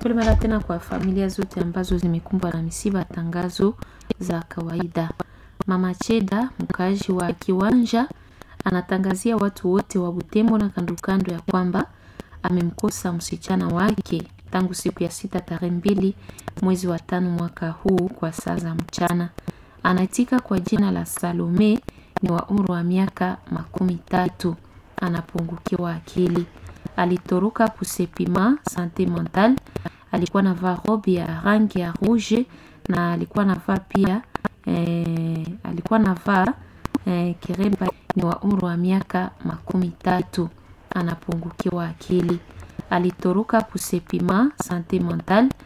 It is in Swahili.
Pole mara tena kwa familia zote ambazo zimekumbwa na misiba. Tangazo za kawaida. Mama Cheda, mkaaji wa Kiwanja, anatangazia watu wote wa Butembo na kandokando ya kwamba amemkosa msichana wake tangu siku ya sita tarehe mbili mwezi wa tano mwaka huu kwa saa za mchana. Anaitika kwa jina la Salome, ni wa umri wa miaka makumi tatu. Anapungukiwa akili, alitoroka kusepima sante mental. Alikuwa navaa robe ya rangi ya rouge na alikuwa navaa pia eh, alikuwa navaa eh, kiremba. Ni wa umri wa miaka makumi tatu. Anapungukiwa akili, alitoroka kusepima sante mental